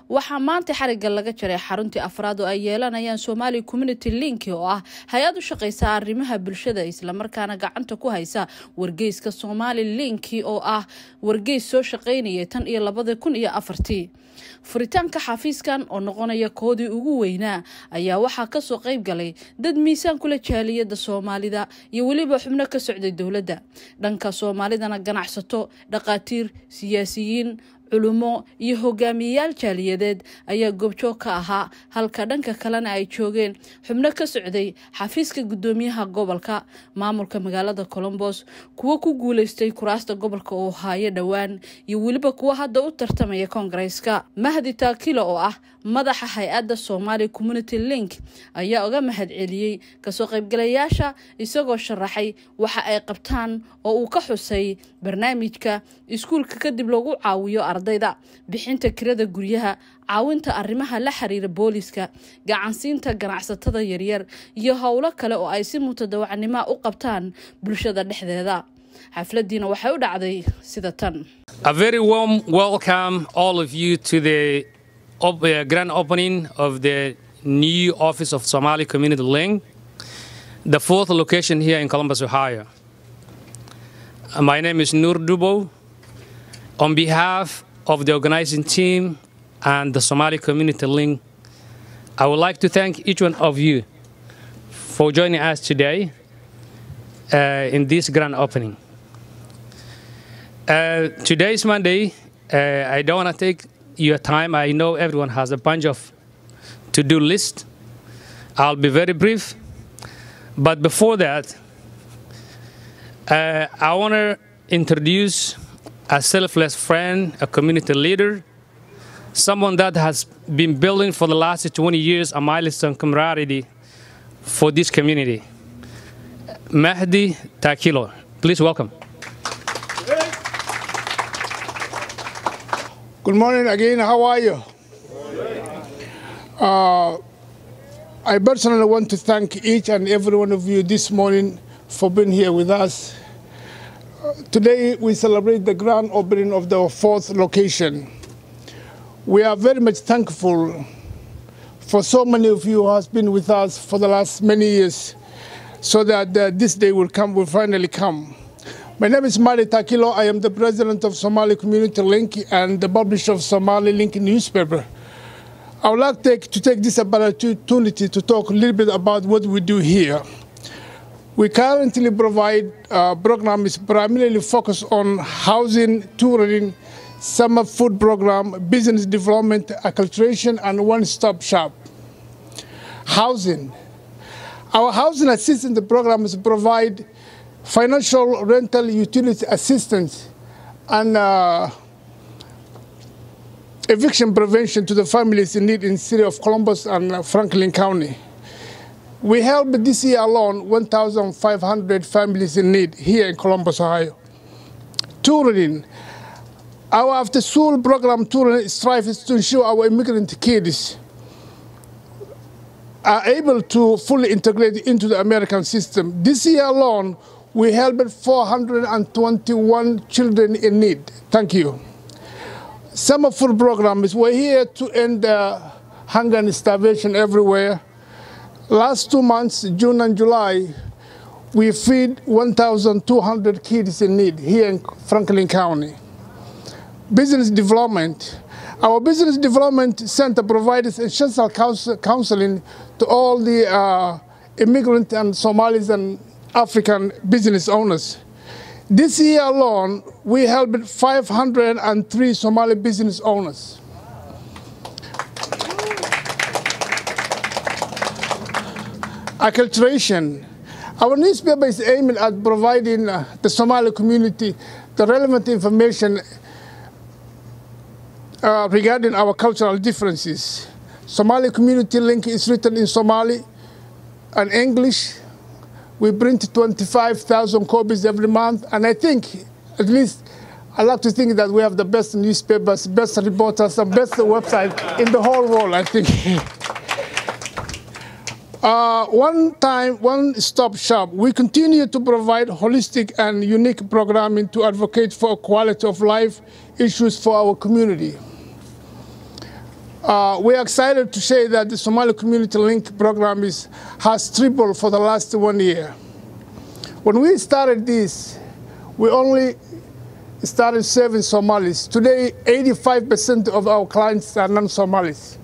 waxaa maanta xariga laga jaray xaruntii afraad oo ay yeelanayaan somali community link oo ah hay-ad u shaqeysa arrimaha bulshada islamarkaana gacanta ku haysa wargeyska somali linki oo ah wargeys soo shaqeynayay tan iyo labada kun iyo afartii furitaanka xafiiskan oo noqonaya koodii ugu weynaa ayaa waxaa kasoo qeyb galay dad miisaan kula jaaliyada soomaalida iyo weliba xubno ka socday dowladda dhanka soomaalidana ganacsato dhaqaatiir siyaasiyiin culumo iyo hogaamiyeyaal jaaliyadeed ayaa goobjoog ka ahaa halka dhanka kalena ay joogeen xubno ka socday xafiiska gudoomiyaha gobolka maamulka magaalada colombos kuwo ku guuleystay kuraasta gobolka oo haayo dhowaan iyo weliba kuwo hadda u tartamaya koongareeska mahdi taakilo oo ah madaxa hay-adda somali community link ayaa uga mahad celiyey kasoo qaybgalayaasha isagoo sharaxay waxa ay qabtaan oo uu ka xusay barnaamijka iskuulka kadib lagu caawiyo ardayda bixinta kirada guryaha caawinta arrimaha la xiriira booliska gacansiinta ganacsatada yaryar iyo howlo kale oo ay si mutadawacnima u qabtaan bulshada dhexdeeda xafladiina waxay u dhacday sida tan Op, uh, grand opening of the new office of Somali Community Link, the fourth location here in Columbus, Ohio. Uh, my name is Nur Dubo. On behalf of the organizing team and the Somali Community Link, I would like to thank each one of you for joining us today uh, in this grand opening. today is Monday. I don't want to take your time. I know everyone has a bunch of to-do list. I'll be very brief. But before that, uh, I want to introduce a selfless friend, a community leader, someone that has been building for the last 20 years a milestone camaraderie for this community. Mahdi Takilo. Please welcome. Good morning again. How are you? Uh, I personally want to thank each and every one of you this morning for being here with us. Uh, today we celebrate the grand opening of the fourth location. We are very much thankful for so many of you who has been with us for the last many years so that uh, this day will come, will finally come. My name is Mari Takilo. I am the president of Somali Community Link and the publisher of Somali Link newspaper. I would like to take, to take this opportunity to talk a little bit about what we do here. We currently provide uh, programs primarily focused on housing, touring, summer food program, business development, acculturation, and one-stop shop. Housing. Our housing assistance programs provide financial rental utility assistance and uh, eviction prevention to the families in need in the city of Columbus and Franklin County. We helped this year alone 1,500 families in need here in Columbus, Ohio. Touring. Our after-school program touring strives to ensure our immigrant kids are able to fully integrate into the American system. This year alone, we helped 421 children in need. Thank you. Summer food programs, we're here to end uh, hunger and starvation everywhere. Last two months, June and July, we feed 1,200 kids in need here in Franklin County. Business development. Our Business Development Center provides essential counseling to all the uh, immigrant and Somalis and African business owners. This year alone, we helped 503 Somali business owners. Acculturation. Our newspaper is aiming at providing uh, the Somali community the relevant information uh, regarding our cultural differences. Somali Community Link is written in Somali and English. We print 25,000 copies every month, and I think, at least, I like to think that we have the best newspapers, best reporters, and best website in the whole world, I think. uh, one time, one stop shop. We continue to provide holistic and unique programming to advocate for quality of life issues for our community. Uh, we are excited to say that the Somali Community Link program is, has tripled for the last one year. When we started this, we only started serving Somalis. Today, 85% of our clients are non-Somalis.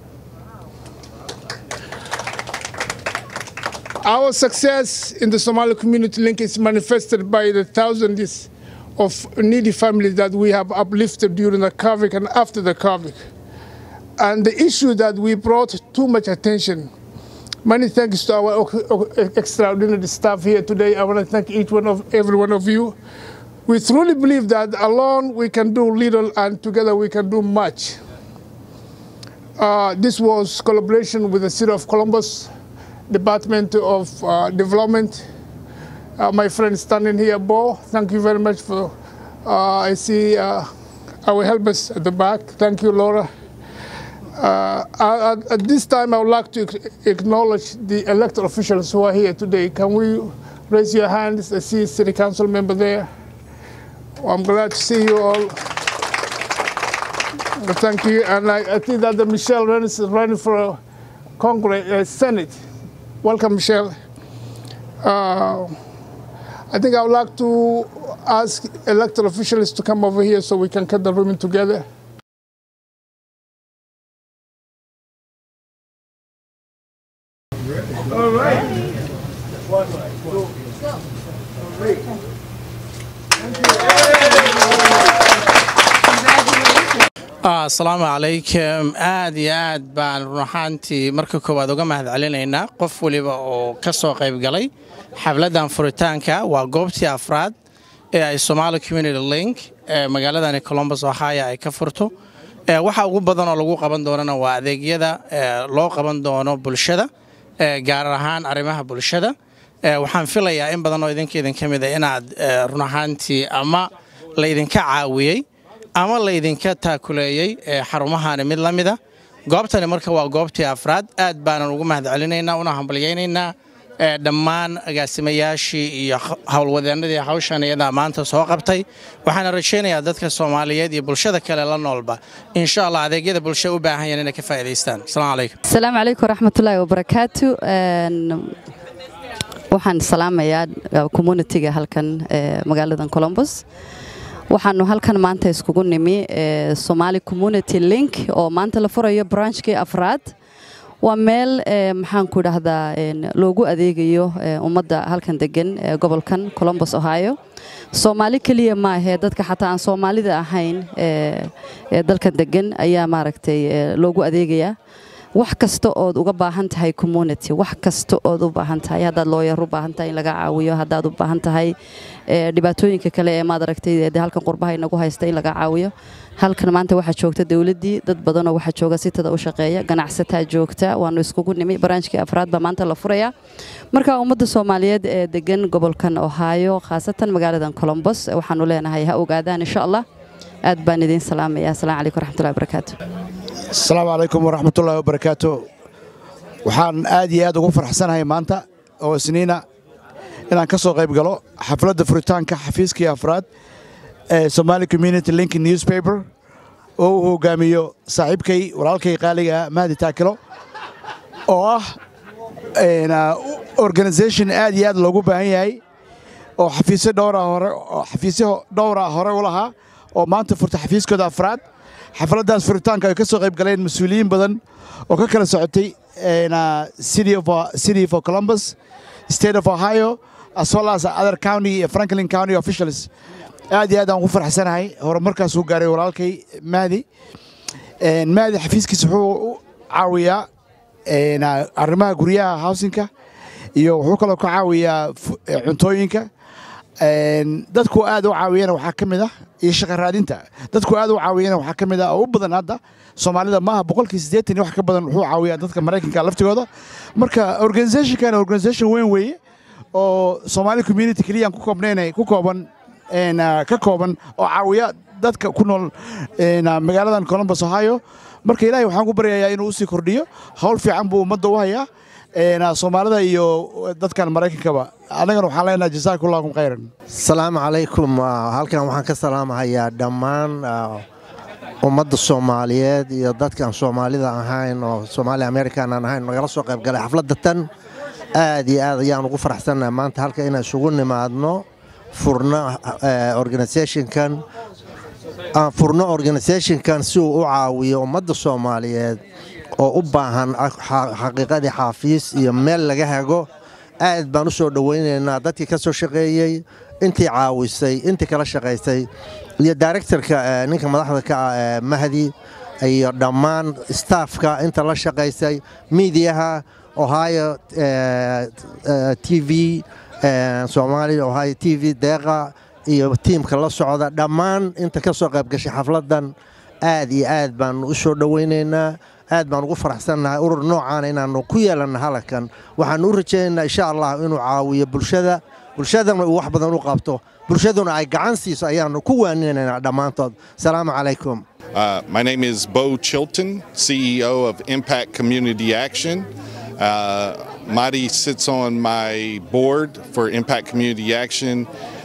Our success in the Somali Community Link is manifested by the thousands of needy families that we have uplifted during the COVID and after the COVID. And the issue that we brought too much attention. Many thanks to our extraordinary staff here today. I want to thank each one of every one of you. We truly believe that alone we can do little and together we can do much. Uh, this was collaboration with the City of Columbus, Department of uh, Development. Uh, my friend standing here, Bo, thank you very much for, I see our helpers at the back. Thank you, Laura. Uh, at, at, this time, I would like to acknowledge the elected officials who are here today. Can we raise your hands? I see city council member there. Well, I'm glad to see you all. Thank you. And I, I think that the Michelle Rennes is running for Congress, uh, Senate. Welcome, Michelle. Uh, I think I would like to ask elected officials to come over here so we can cut the room together. All right. One, two, three. asalaamu calaykum aad iyo aad baan run ahaantii marka koowaad uga mahad celinaynaa qof weliba oo ka soo qayb galay xafladdan furitaanka waa goobtii afraad ee ay somaali community link ee magaaladani colombus ohio ay ka furto waxa ugu badanoo lagu qaban doonana waa adeegyada loo qaban doono bulshada gaar ahaan arrimaha bulshada waxaan filayaa in badanoo idinka idinka mid a inaad run ahaantii ama laydinka caawiyey ama laydinka taakuleeyey xarumahani mid la mida goobtani marka waa goobtii afraad aad baanan ugu mahad celinaynaa una hambalyaynaynaa dhammaan agaasimayaashii iyo howlwadeenadii hawshan iyadaa maanta soo qabtay waxaana rajaynayaa dadka soomaaliyeed iyo bulshada kale la noolba insha allah adeegyada bulshada u baahan yahan inay ka faa'idaystaan asalaamu calaykum asalaamu calaykum waraxmatullaahi wabarakaatu waxaan salaamayaa communitiga halkan magaaladan colombos waxaanu halkan maanta iskugu nimi somaali community link oo maanta la furayo branchkii afraad waa meel maxaanku dhahdaa loogu adeegayo ummadda halkan degan gobolkan colombos ohio soomaali keliya maahee dadka xataa aan soomaalida ahayn ee dalkan degan ayaa maaragtay loogu adeegayaa wax kasta ood uga baahan tahay community wax kasta ood u baahan tahay haddaad looyar u baahan tahay in laga caawiyo haddaad u baahan tahay dhibaatooyinka kale ee maad aragtay de halkan qurbaha inagu haysta in laga caawiyo halkan maanta waxaa joogta dowladdii dad badanoo waxaa jooga sitada u shaqeeya ganacsataa joogta waanu iskugu nimi baraanjkii afraad baa maanta la furayaa marka ummadda soomaaliyeed ee degan gobolkan ohaayo khaasatan magaaladan colombos waxaanu leenahay ha ogaadaan insha allah aad baan idiin salaamaya asalaamu calaykum waraxmatullahi wabarakaatu asalaamu calaykum waraxmatullaahi wabarakaatu waxaan aad iyo aad ugu farxsanahay maanta oo isniina inaan ka soo qayb galo xafladda furitaanka xafiiskii afraad ee somaali community link newspaper oo uu hogaamiyo saaxiibkay walaalkay qaaliga mahdi taakilo oo ah organisation aad iyo aad loogu baahan yahay oo xafiisyo dhowra hore oo xafiisyo dhowra hore u lahaa oo maanta furta xafiiskooda afraad xafladdaas furitaanka ay ka soo qayb galeen mas-uuliyiin badan oo ka kala socotay city of columbus state of ohio as well as other county iyo franklin county officials aad iyo aad aan ku farxsanahay horumarkaas uu gaaray walaalkay mahdi mahdi xafiiskiisa wuxuu u caawiyaa arrimaha guryaha housinka iyo wuxuu kaloo ka caawiyaa cuntooyinka dadku aad u caawiyana waxaa ka mid ah iyo shaqa raadinta dadku aad u caawiyana waxaa ka mid ah oo u badan hadda soomaalida maaha boqolkii siddeetan iyo wax ka badan wuxuu caawiyaa dadka maraykanka laftigooda marka organizationkan organization weyn weeye oo soomaali community keliyaan ku koobnayn ku kooban ka kooban oo caawiya dadka ku nool magaaladan columbus ohio marka ilaahay waxaan ku baryayaa inuu usii kordhiyo howl fiican buu ummadda u hayaa soomaalida iyo dadkan maraykankaba annagana waxaan leenahay jasaakumullahu khayran asalaamu calaykum halkan waxaan ka salaamahayaa dhammaan ummadda soomaaliyeed iyo dadkaan soomaalida ahayn oo soomaali american aan ahayn nagala soo qayb galay xafladda tan aad iyo aad ayaan ugu faraxsannahay maanta halka inaan isugu nimaadno furno organisationkan aan furno organisationkan si uu u caawiyo ummadda soomaaliyeed oo u baahan xaqiiqadii xaafiis iyo meel laga hago aad baan u soo dhowaynaynaa dadkii ka soo shaqeeyey intii caawisay intii kala shaqaysay iyo directorka ninka madaxda ka ah mahdi iyo dhammaan staafka inta la shaqaysay miidiyaha ohio t v somalia ohio t v deeqa iyo tiimka la socda dhammaan inta ka soo qayb gashay xafladdan aad iyo aad baan u soo dhowaynaynaa aad baan ugu faraxsannahay urur noocaana inaannu ku yeelanna halkan waxaannu u rajaynaynaa insha allah inuu caawiyo bulshada bulshadana uu wax badan u qabto bulshaduna ay gacan siiso ayaannu ku waaninaynaa dhammaantood asalaamu calaykum Uh, my name is Bo Chilton, CEO of Impact Community Action. Uh, Madi sits on my board for Impact Community Action,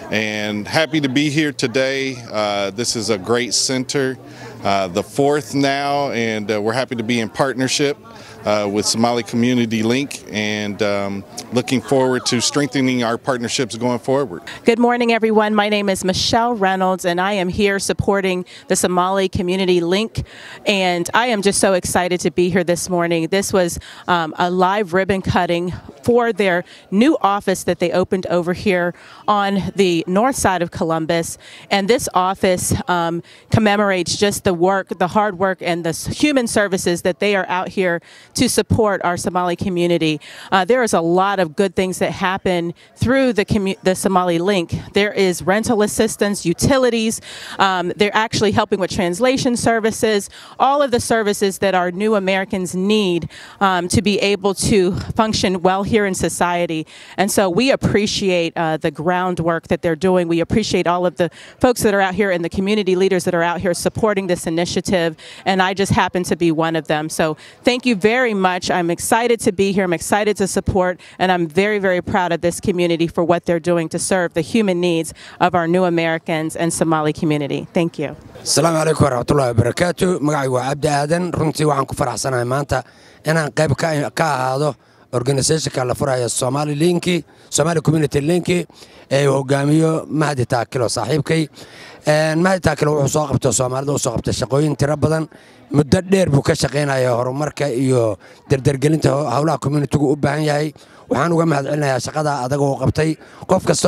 and happy to be here today. Uh, this is a great center, uh, the fourth now, and uh, we're happy to be in partnership. Uh, with Somali Community Link and um, looking forward to strengthening our partnerships going forward. Good morning, everyone. My name is Michelle Reynolds, and I am here supporting the Somali Community Link. And I am just so excited to be here this morning. This was um, a live ribbon cutting for their new office that they opened over here on the north side of Columbus. And this office um, commemorates just the work, the hard work, and the human services that they are out here to support our Somali community. Uh, there is a lot of good things that happen through the, commu- the Somali link. There is rental assistance, utilities. Um, they're actually helping with translation services, all of the services that our new Americans need um, to be able to function well here in society. And so we appreciate uh, the groundwork that they're doing. We appreciate all of the folks that are out here and the community leaders that are out here supporting this initiative. And I just happen to be one of them. So thank you very much. I'm excited to be here. I'm excited to support, and I'm very, very proud of this community for what they're doing to serve the human needs of our new Americans and Somali community. Thank you. asalaamu calaykum waraxmatullahi wabarakaatu magacay waa cabdi aadan runtii waxaan ku faraxsanahay maanta inaan qayb ka ahaado organisationka la furaya somali linki somali community linki ee hogaamiyo mahdi taakilo saaxiibkay mahdi taakilo wuxuu soo qabta soomaalida u soo qabtay shaqooyin tiro badan muddo dheer buu ka shaqaynaya horumarka iyo dardargelinta howlaha communitigu u baahan yahay waxaan uga mahad celinayaa shaqada adaga uu qabtay qof kastoo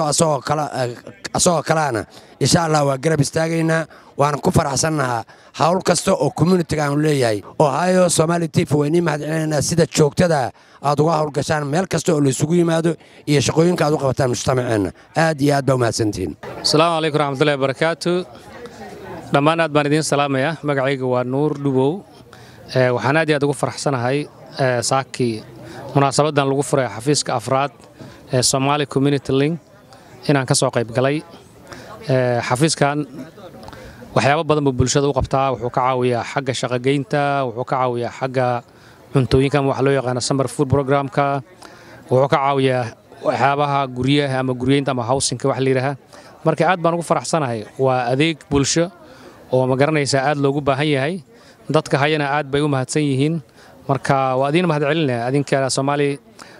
asagoo kalaana insha allah waa garab istaagaynaa waana ku faraxsannahaa hawl kasta oo communitiga aanu leeyahay ohio somali tif waynii mahad celinaynaa sida joogtada aad uga howlgashaan meel kasta oo laysugu yimaado iyo shaqooyinka aad u qabataan mujtamaceenna aad iyo aad baa umahadsantihiin asalaamu calaykum raxmatullahi wabarakaatu dhammaan aad baan idiin salaamaya magacayga waa nuur dhubow waxaan aad iyo aad ugu faraxsanahay saakii munaasabadan lagu furay xafiiska afraad ee somaali community link inaan ka soo qayb galay xafiiskan waxyaabo badan buu bulshada u qabtaa wuxuu ka caawiyaa xagga shaqogeynta wuxuu ka caawiyaa xagga cuntooyinka ama waxa loo yaqaana summer food programka wuxuu ka caawiyaa waxyaabaha guryaha ama guryeynta ama howsinka wax layidhaaha marka aad baan ugu faraxsanahay waa adeeg bulsho oo ma garanaysaa aad loogu baahan yahay dadka hayana aad bay u mahadsan yihiin marka waa adiin mahad celinaya adinka soomaali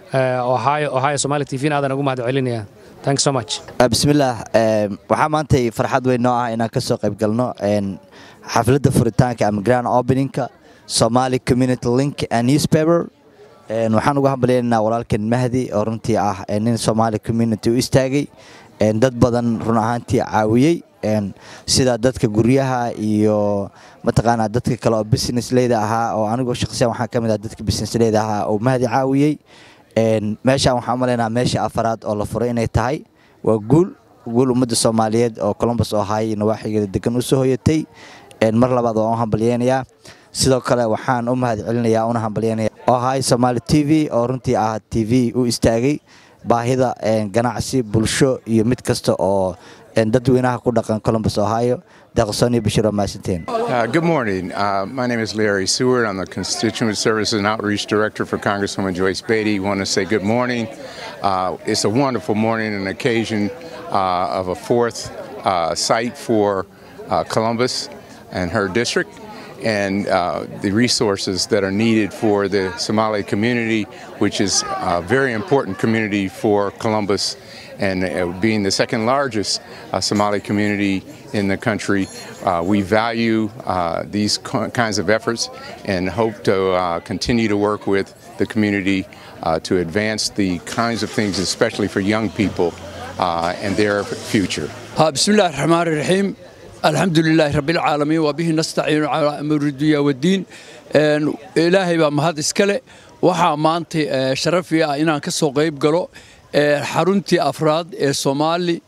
ohio ohio somali t v aadan ugu mahad celinaya thanks so much bismillaah waxaa maantay farxad weyn noo ah inaan ka soo qayb galno xafladda furitaanka ama grand openingka somali community link and newspaper waxaan uga hambalyaynaa walaalkan mahdi oo runtii ah nin somali community u istaagay dad badan run ahaantii caawiyey sida dadka guryaha iyo mataqaanaa dadka kale oo business leyda ahaa oo anigoo shaqsiyan waxaa ka mid ah dadka business leyda ahaa oo mahdi caawiyey meeshaan waxaan u malaynaa meesha afaraad oo la furay inay tahay waa guul guul ummadda soomaaliyeed oo colombus ohio nawaaxigeeda degan u soo hoyatay mar labaad waan u hambalyeynayaa sidoo kale waxaan u mahad celinayaa una hambalyeynaya ohio somaali t v oo runtii ah t v u istaagay baahida ganacsi bulsho iyo mid kasta oo dadweynaha ku dhaqan columbus ohio deeqsooniyo bashiro maasanteen good morning uh, my name is larry seward i'm the constituent services and outreach director for congresswoman joyce beatty want to say good morning uh, it's a wonderful morning and occasion uh, of a fourth uh, site for uh, columbus and her district and uh, the resources that are needed for the Somali community, which is a very important community for Columbus and uh, being the second largest uh, Somali community in the country. Uh, we value uh, these co- kinds of efforts and hope to uh, continue to work with the community uh, to advance the kinds of things, especially for young people uh, and their future. ها بسم الله الرحمن الرحيم الحمد لله رب العالمين وبه نستعين على أمر الدنيا والدين إن إلهي بقى مهد إسكالي waxaa maanta eh, sharafi ah inaan ka soo qayb galo eh, xaruntii afraad ee Somali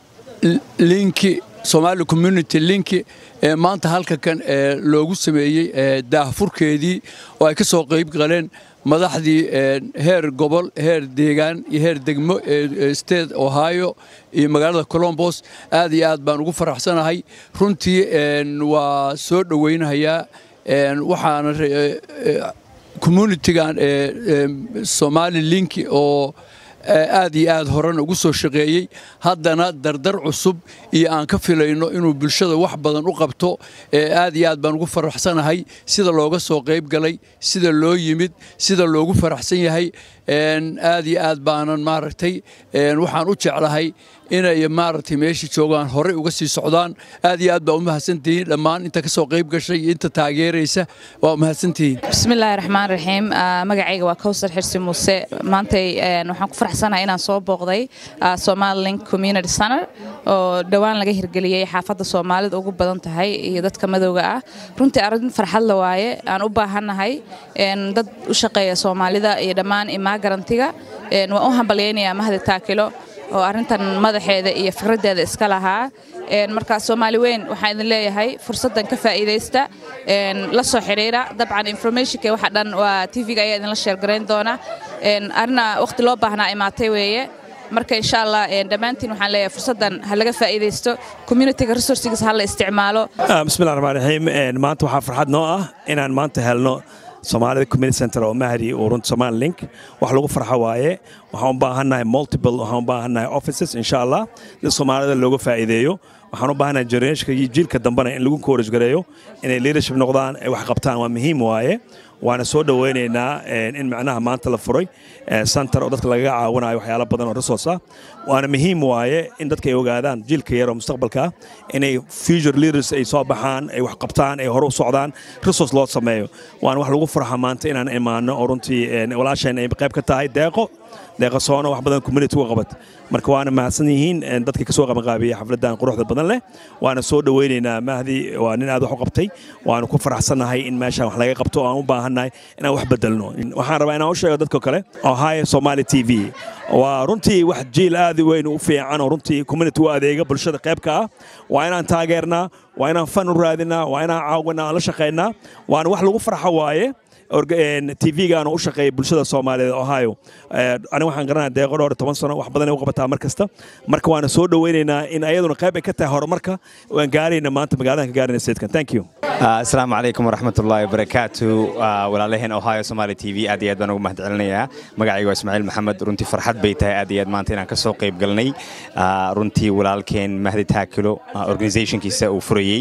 linki Somali community linki ee maanta halka kan eh, loogu sameeyey eh, daahfurkeedii oo ay ka soo qayb galeen madaxdii eh, heer gobol heer deegaan iyo heer degmo ee ee state ohio iyo magaalada colombos aad iyo aad baan ugu faraxsanahay runtii een, waa soo dhowaynayaa een, waxaana re- eh, eh, communitygan ee ee, somali linki oo ee, aad iyo aad horena ugu soo shaqeeyey haddana dardar cusub iyo aan ka filayno inuu bulshada wax badan u qabto ee aad iyo aad baan ugu faraxsanahay sida looga soo qayb galay sida loo yimid sida loogu faraxsan yahay een, aad iyo aad baanan maaragtay een, waxaan u jeclahay inay maaragtay meesha joogaan horey uga sii socdaan aad iyo aad baa u mahadsantihiin dhammaan inta ka soo qayb gashay iyo inta taageeraysa waa mahadsantihiin bismillaahi raxmaan raxiim Ah, magacayga waa kowsar xirsi muuse maantay een, waxaan ku faraxsanahay inaan soo booqday ah, somali link community center oo dhowaan laga hirgeliyey xaafadda soomaalida ugu badan tahay iyo dadka madowga ah runtii arrin farxad la waaye aan u baahannahay een, dad u shaqeeya soomaalida iyo dhammaan imaa garantiga Een, waan u hambalyaynayaa mahadi taakilo oo arrintan madaxeeda iyo fikraddeeda iska lahaa Een, marka soomaali weyn waxaan idin leeyahay fursaddan ka faa'iidaysta een, la soo xiriira dabcan informationka waxa dhan waa tv-ga ayaa idinla sheergarayn doona Een, arrinna waqti loo baahnaa imaatay weeye marka insha allah een, dhammaantiin waxaan leeyahay fursaddan ha laga faa'iidaysto communityga resourcigiisa ha la isticmaalo Ah, bismillahi raxmaan raxiim Een, maanta waxaa farxad noo ah inaan maanta helno soomaalida community center oo mahdi uu runta somali link wax lagu farxo waaye waxaan u baahannahay multiple waxaan u baahannahay offices insha allah si soomaalida looga faa'iideeyo waxaan u baahannahay generationka iyo jiilka dambena in lagu encourage gareeyo inay leadership noqdaan ay wax qabtaan waa muhiim waaye waana soo dhowaynaynaa een, in macnaha maanta la furay ee, center oo dadka lagaga caawinayo waxyaalo badan oo resource ah waana muhiim waaye in dadka ay ogaadaan jiilka yar oo mustaqbalka ah inay future leaders ay soo baxaan ay wax qabtaan ay hore u socdaan resource loo sameeyo waana wax lagu farxa maanta inaan imaano oo runtii een, walaasheen ay qayb ka tahay deeqo deeqo soono wax badan community uga qabat marka waana mahadsan yihiin een, dadkii kasoo qabanqaabiyey xafladan quruxda badan leh waana soo dhowaynaynaa mahdi waa nin aad wax u qabtay waanu ku faraxsannahay in meeshaan wax laga qabto oo aan u baahannahay inaan wax bedelno waxaan rabaa inaan u sheego dadka kale ohio somali t v waa runtii wax jiil aad u weyn u fiican oo runtii community u adeega bulshada qaybka ah waa inaan taageernaa waa inaan fan u raadinaa waa inaan caawinaa aan la shaqaynaa waana wax lagu farxo waaye tv-gaana u shaqeeya bulshada soomaaliyeed ohio aniga waxaan garanaya deeqo dhowr iyo toban sano wax badan ay u qabataa mar kasta marka waana soo dhowaynaynaa in ayaduna qayb ay ka tahay horumarka waan gaarayna maanta magaaladan ka gaarayna statekan thank you asalaamu calaykum waraxmatullaahi wabarakaatu walaalaheen ohio somali t v aad iyo aad baan ugu mahad celinayaa magacayga waa ismaaciil maxamed runtii farxad bay tahay aad iyo aad maanta inaan ka soo qayb galnay runtii walaalkeen mahdi taakilo organizationkiisa uu furayey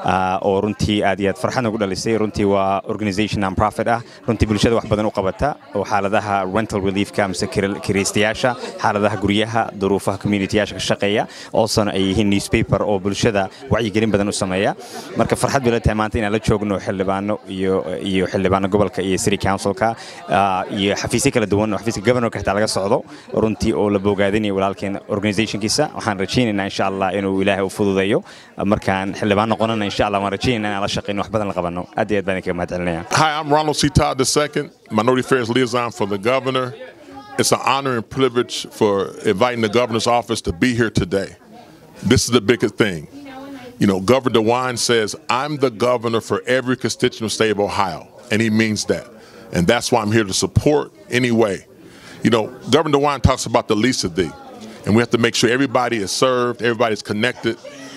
oo runtii aad iyo aad farxad nagu dhalisay runtii waa organization non profit ah runtii bulshada wax badan u qabata oo xaaladaha rental reliefka mise kiraystayaasha xaaladaha guryaha duruufaha communityyaasha ka shaqeeya oosona ay yihiin newspaper oo bulshada wacyigelin badan u sameeya marka farxad bay la tahay maanta inaan la joogno xildhibaano iyo iyo xildhibaano gobolka iyo city councilka iyo xafiisyo kala duwan oo xafiiska governorka xitaa laga socdo runtii oo la bogaadinayo walaalkeen organizationkiisa waxaan rajaynaynaa insha allah inuu ilaahay u fududeeyo markaan xildhibaan noqonana insha allah waan rajaynayna inaan la shaqeyno wax badan la qabano aad iyo aad baan idinkaga mahad celinaya Hi, I'm Ronald C. Todd II, Minority Affairs Liaison for the Governor. It's an honor and privilege for inviting the Governor's office to be here today. This is the biggest thing. You know, Governor DeWine says, I'm the governor for every constituent state of Ohio, and he means that. And that's why I'm here to support anyway. You know, Governor DeWine talks about the least of thee, and we have to make sure everybody is served, everybody's connected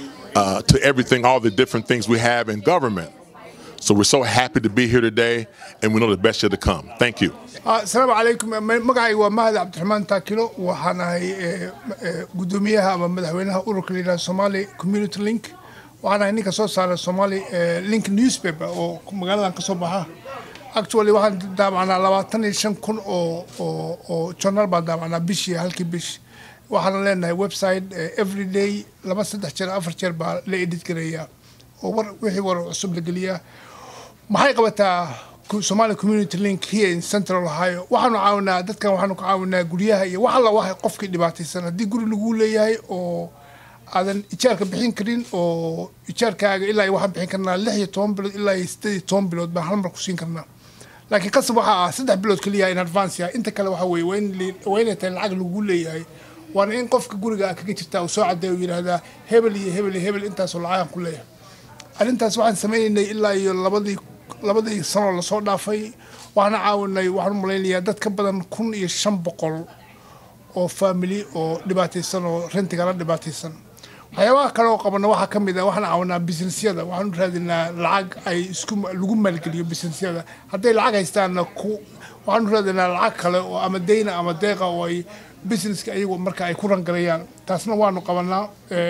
uh, to everything, all the different things we have in government. So we're so happy to be here today, and we know the best yet to come. Thank you. asalaamu calaykum magacayga waa mahad cabdiraxmaan taakilo waxaan ahay gudoomiyaha ama madaxweynaha ururka la yidhaha somali community link waxaan ahay ninka soo saara somali link newspaper oo magaaladan ka soo baxa actually waxaan daabacnaa labaatan iyo shan kun oo oo oo journal baan daabacnaa bishii halkii bish waxaan leenahay website every day laba saddex jeer afar jeer baa la edit gareeyaa oo war wixii war cusub la geliyaa maxay qabataa Somali Community Link here in Central Ohio waxaanu caawinaa dadkan waxaanu ka caawinaa guryaha iyo wax alla waxa qofkii dhibaataysan haddii guri lagu leeyahay oo aadan ijaarka bixin karin oo ijaarkaaga ilaa iyo waxaan bixin karnaa lix iyo toban bilood ilaa iyo sideed iyo toban bilood baan hal mar ku siin karnaa laakiin qasab waxaa ah saddex bilood keliya in advance ah inta kale waxa weeye waa in waa inay tahay lacag lagu leeyahay waana in qofka guriga ah kaga jirtaa uu soo cadeeyo uu yidhaahdaa hebel iyo hebel iyo hebel intaasoo lacagaan ku leeyahay arrintaas waxaan sameynaynay ilaa iyo labadii labadii sanoo lasoo dhaafay waxaana caawinay waxaan u malaynayaa dad ka badan kun iyo shan boqol oo faamili oo dhibaataysan oo rentigala dhibaataysan waxyaabaha kale oo qabana waxaa ka mid ah waxaan caawinaa businessyada waxaan u raadinaa lacag ay isku lagu maalgeliyo businessyada hadday lacag haystaanna ku waxaan u raadinaa lacag kale oo ama deyna ama deeqa oo ay businesska iyagu marka ay ku rangalayaan taasna waanu qabanaa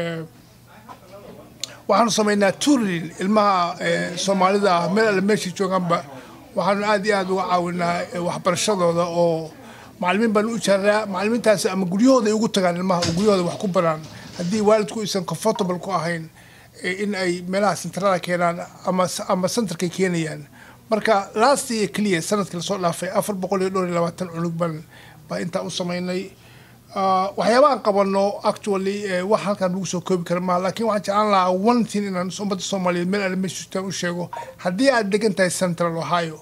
waxaanu samaynaa turin ilmaha soomaalida ah meel alle meeshay joogaanba waxaanu aad iyo aad uga caawinaa waxbarashadooda oo macalimiin baanu u jaaraa macalimiintaasi ama guryahooda ay ugu tagaan ilmaha oo guryahooda wax ku baraan haddii waalidku aysan comfortable ku ahayn in ay meelaha sentrada keenaan ama ama centerkay keenayaan marka last year keliya sanadkii lasoo dhaafay afar boqol iyo dhowr iyo labaatan cunug baan baa intaa u samaynay waxyaabahan qabano actually wax halkaan lagu soo koobi kara maaha laakiin waxaan jeclaan lahaa one thing inaan ummadda soomaaliyeed meel alle meeshutaan u sheego haddii aad degan tahay central ohio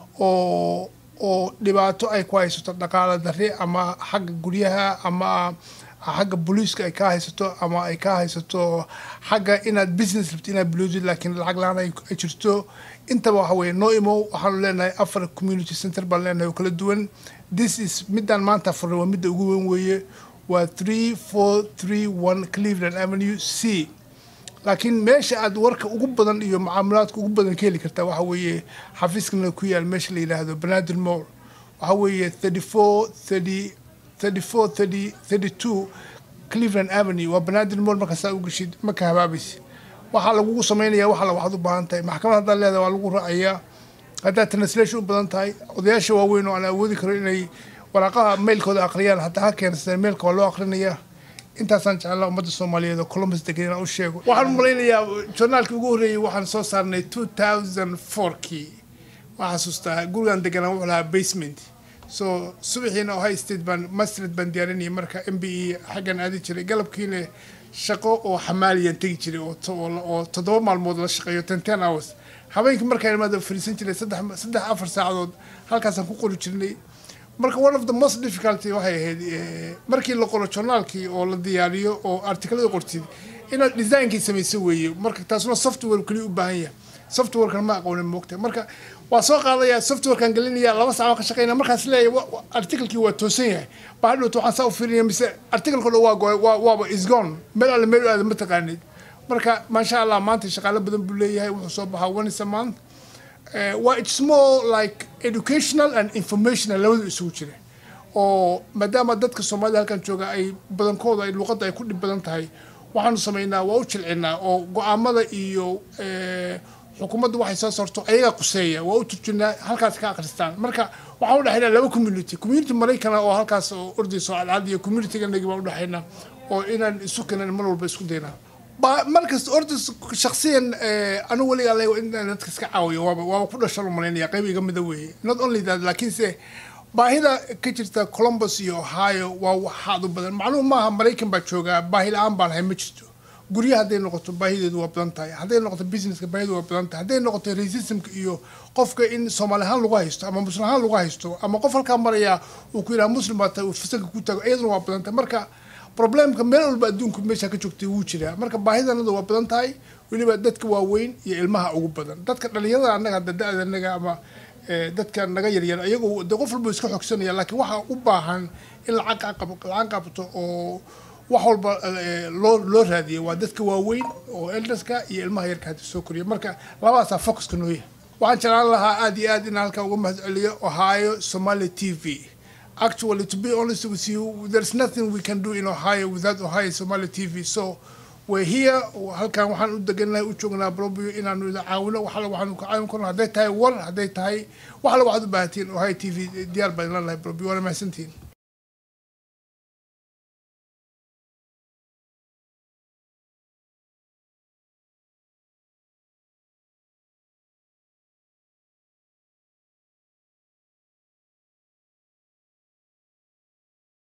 oo oo dhibaato ay ku haysato dhaqaala darri ama xagga guryaha ama xagga booliiska ay kaa haysato ama ay kaa haysato xagga inaad business rabto inaad bilowdid laakiin lacag la-aan ay jirto intaba waxa weeye noo imow waxaanu leenahay afar community center baan leenahay oo kala duwan this is midaan maanta furnay waa midda ugu weyn weeye waa three four three one cleveland avenue c laakiin meesha aad warka ugu badan iyo mucaamalaadka ugu badan ka heli kartaa waxa weeye xafiiskana ku yaal meesha la yidhaahdo banaadir mall waxa weeye thirty four thirty thirty four thirty thirty two cleveland avenue waa banaadir mall marka saa u geshid marka habaabaysa waxaa lagugu samaynayaa waxa la waxaad u baahan tahay maxkamad haddaad leedahay waa lagu raacayaa haddaad translation u badan tahay odayaasha waaweyn oo aan awoodi karo inay waraaqaha mailkooda aqriyaan hataa ha keensadeen mailka waa loo aqrinayaa intaasaan jeclaa ummadda soomaaliyeed oo columbus degan inaan u sheego waxaan u malaynayaa journaalkii ugu horreeyey waxaan soo saarnay two thousand fourkii waxaa xasuustaa gurigan deganaa wuxuu lahaa basement so subaxiina ohio state baan mastred baan diyaarinayay marka m b e xaggan aadi jiray galabkiina shaqo oo xamaaliyaan tegi jiray oo toddoba maalmood la shaqeeyo ten ten hours habeenkii markaan imaado fariisan jiray saddex saddex afar saacadood halkaasaan ku qori jirnay marka one of the most difficulty waxay ahayd markii la qoro journaalkii oo la diyaariyo oo artiklada qortid inaad designkii samayso weeye marka taasuna software kaliya u baahan yahay softwarekan ma aqoonin moogta marka waa soo qaadaya softwarekan gelinaya laba saac ka shaqeynaya markaas leeyahay articlekii waa toosan yahay baa hadhowta waxaan saa u fiirinaya mise articleka dhan waa gooy waaba isgone meel alle meel aada ma taqaanid marka maasha allah maanta shaqaalo badan buu leeyahay wuxuu soo baxaa once a month waa it's more like educational and informational labadu isugu jira oo maadaama dadka soomaalida halkan jooga ay badankooda ay luuqadda ay ku dhib badan tahay waxaanu samaynaa waa u jilcinaa oo go-aamada iyo xukuumadda waxay soo saarto ayagaa quseeya waa u turjinaa halkaas ka akhristaan marka waxaan udhexaynaa laba community community maraykana oo halkaas oo ordayso cadcad iyo communityganagi baan udhexaynaa oo inaan isu kenan mar walba isku daynaa markasta orda shaksiyan anu weliga ale inaan dadka iska caawiyo waaba waaba ku dhashan u malaynaya qayb iga mida weeye not only that laakiinse baahida ka jirta columbus iyo ohio waa waxaad u badan macluum maaha maraykan baa joogaa baahi la-aan baan ahay ma jirto guryaha hadday noqoto baahideedu waa badan tahay hadday noqoto businesska baahidu waa badan tahay hadday noqoto racismka iyo qofka in soomaali ahaan lagu haysto ama muslim ahaan lagu haysto ama qof halkaa maraya uu ku yidhaha muslim baa tahay uu fasalka ku tago iyaduna waa badan tahay marka problemka meel walba adduunku meesha ka joogtay wuu jiraa marka baahidanadu waa badan tahay weliba dadka waaweyn iyo ilmaha ugu badan dadka dhalinyarada annaga hadda da-da annaga ama dadka naga yaryar ayagu de qof walba iska xogsanaya laakiin waxaa u baahan in lacag lacag qabto oo wax walba loo loo raadiya waa dadka waaweyn oo elderska iyo ilmaha yarka hadda soo koriya marka labadaasaa focuska nooya waxaan jeclaan lahaa aad iyo aad in halkan uga mahad celiyo ohio somali t v Actually, to be honest with you, there's nothing we can do in Ohio without Ohio Somali TV. So way here halkan waxaan u deganahay u joognaa brobio inaanu ida caawino waxala waxaanu ka caawin karno hadday tahay war hadday tahay waxala waxaad u baahatiin oo hay t v diyaar baan ilanahay brobio waana mahadsantihiin